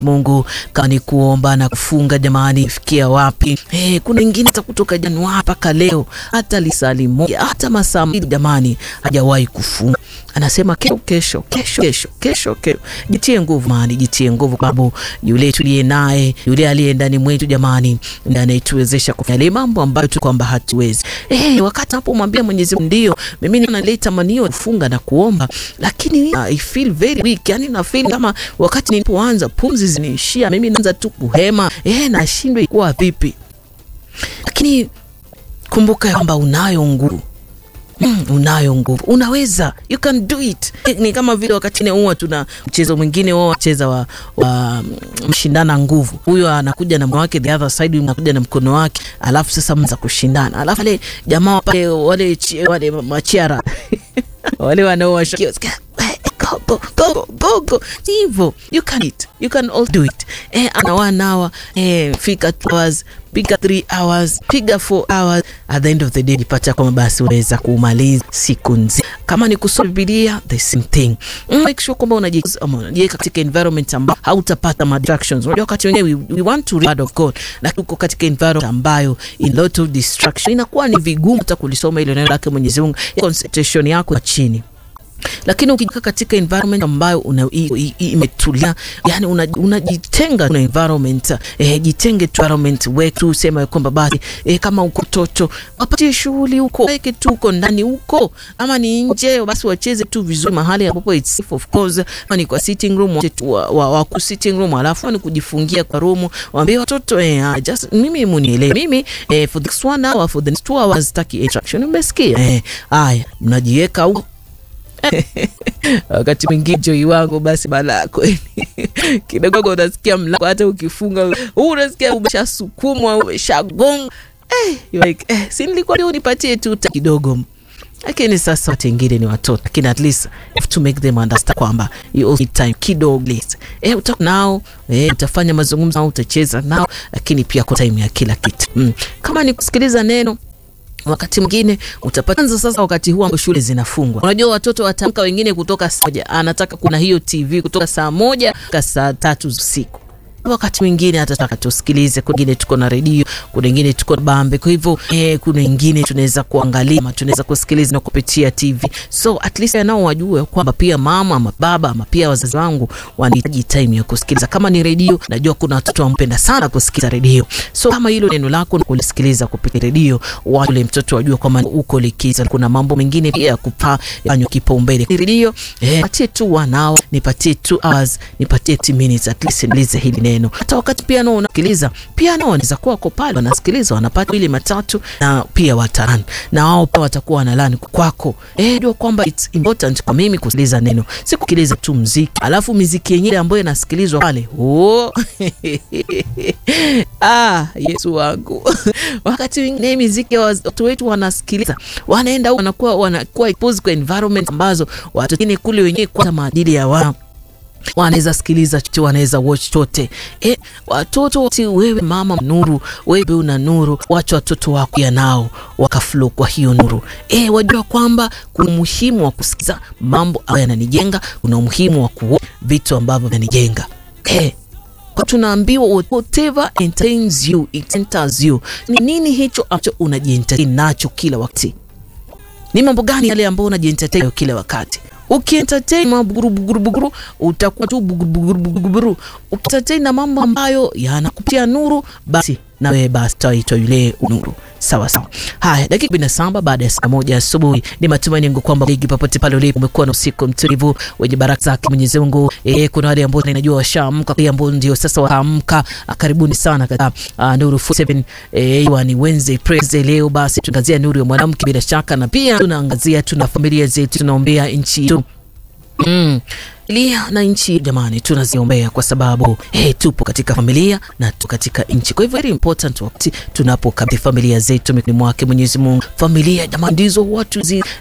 Mungu kama ni kuomba na kufunga, jamani, fikia wapi? Hey, kuna wengine hata kutoka Januari mpaka leo hata lisali moja hata masaa mbili jamani, hajawahi kufunga. Anasema kesho kesho kesho kesho kesho kesho. Jitie nguvu mani, jitie nguvu, sababu yule tuliye naye, yule aliye ndani mwetu jamani, ndiye anayetuwezesha kufanya ile mambo ambayo tu kwamba hatuwezi. Eh, wakati napomwambia Mwenyezi Mungu ndio mimi naleta manio kufunga na kuomba, lakini I feel very weak, yani na feel kama wakati nilipoanza pumzi ziniishia, mimi naanza tu kuhema, eh, nashindwa ikuwa vipi, lakini kumbuka kwamba unayo nguvu Mm, unayo nguvu, unaweza, you can do it. Ni kama vile wakati huwa tuna mchezo mwingine wao wacheza wa, wa mshindana nguvu, huyo anakuja na mkono wake, the other side anakuja na mkono wake, alafu sasa mza kushindana, alafu wale jamaa pale wale wale machiara wale wanaowashakia go go go go hivyo, you can it, you can all do it. Eh, ana one hour eh, fika 2 hours piga 3 hours piga 4 hours, at the end of the day jipata kwamba basi unaweza kumaliza siku nzima. Kama ni kusoma Biblia, the same thing. Mm, make sure kwamba unajiweka katika environment ambayo hautapata distractions. Unajua wakati wengine we, we want to read word of God, lakini uko katika environment ambayo in lot of distraction, inakuwa ni vigumu hata kulisoma ile neno lake Mwenyezi Mungu, concentration yako chini lakini ukijika katika environment ambayo imetulia, yani unajitenga una na environment eh, jitenge tu environment wewe tu, sema kwamba basi eh, kama uko toto wapatie shughuli huko, weke tu huko ndani huko, ama ni nje, basi wacheze tu vizuri mahali ambapo it's safe of course, ama ni kwa sitting room wa, wa, wa ku sitting room, alafu ni kujifungia kwa room, waambie watoto eh, just mimi munielewe mimi eh, for this one hour for the next two hours taki interaction, umesikia eh? Haya, mnajiweka huko wakati mwingine joi wangu basi balaa kweli kidogo, unasikia mlango hata ukifunga huu unasikia umeshasukumwa umeshagonga, eh, like, eh, si nilikuwa leo nipatie tu kidogo lakini sasa watu wengine ni watoto, lakini at least have to make them understand kwamba you also need time kidogo less. Eh, uta nao eh, utafanya mazungumzo nao, utacheza nao, lakini pia kwa time ya kila kitu mm. Kama ni kusikiliza neno wakati mwingine utapata sasa, wakati huu ambao shule zinafungwa, unajua watoto watamka wengine kutoka saa moja, anataka kuna hiyo TV kutoka saa moja mpaka saa tatu usiku. Wakati mwingine atataka tusikilize, kwingine tuko na redio, kuna wengine tuko na bambe. Kwa hivyo eh, kuna wengine tunaweza kuangalia ama tunaweza kusikiliza na kupitia TV, so at least nao wajue kwamba pia mama ama baba ama pia wazazi wangu wanahitaji time ya kusikiliza. Kama ni redio, najua kuna watoto wampenda sana kusikiliza redio, so kama hilo neno lako ni kulisikiliza kupitia redio, wale mtoto wajue kwamba uko likiza. Kuna mambo mengine pia ya kupa yanyo kipaumbele redio, eh, patie tu wanao, nipatie 2 hours, nipatie 10 minutes at least nilize hili neno hata wakati pia nao unasikiliza pia nao wanaweza kuwa wako pale wanasikiliza, wanapata ile matatu na pia wataran na wao pia watakuwa wanalani kwako. Eh, ndio kwamba it's important kwa mimi kusikiliza neno, si kusikiliza tu muziki, alafu muziki yenyewe ambayo inasikilizwa pale oh. Ah, Yesu wangu wakati mwingine muziki watu wetu wanasikiliza, wanaenda wanakuwa wanakuwa exposed kwa environment ambazo watu wengine kule wenyewe kwa maadili ya wao wanaweza sikiliza chote, wanaweza watch chote. E, watoto ti wewe mama nuru, wewe una nuru, wacha watoto wako ya nao wakaflow kwa hiyo nuru. E, wajua kwamba kuna umuhimu wa kusikiza mambo ambayo yananijenga, kuna umuhimu wa kuona vitu ambavyo vinanijenga. E, kwa tunaambiwa whatever entertains you it enters you. Ni nini hicho ambacho unajientertain nacho kila wakati? Ni mambo gani yale ambayo unajientertain kila wakati? Ukientertain mabuguru buguru buguru utakuwa tu buguru buguru buguru. Ukientertain na mambo ambayo yanakupatia nuru, basi na wewe basi utaitwa yule nuru. Sawa sawa. Haya, dakika kumi na saba baada ya saa moja asubuhi. Ni matumaini yangu kwamba ligi popote pale ulipo umekuwa na usiku mtulivu wenye baraka zake Mwenyezi Mungu. Eh, kuna wale ambao ninajua washaamka, wale ambao ndio sasa waamka. Karibuni sana katika uh, Nuru 47 eh, ni Wednesday praise leo. Basi tunaangazia nuru ya mwanamke bila shaka, na pia tunaangazia tuna familia zetu, tunaombea nchi yetu mm. Familia na nchi jamani, tunaziombea kwa sababu hey, tupo katika familia na tu katika nchi. Kwa hivyo very important wakati tunapokabidhi familia zetu mikononi mwake Mwenyezi Mungu. Familia jamani, ndizo watu zi,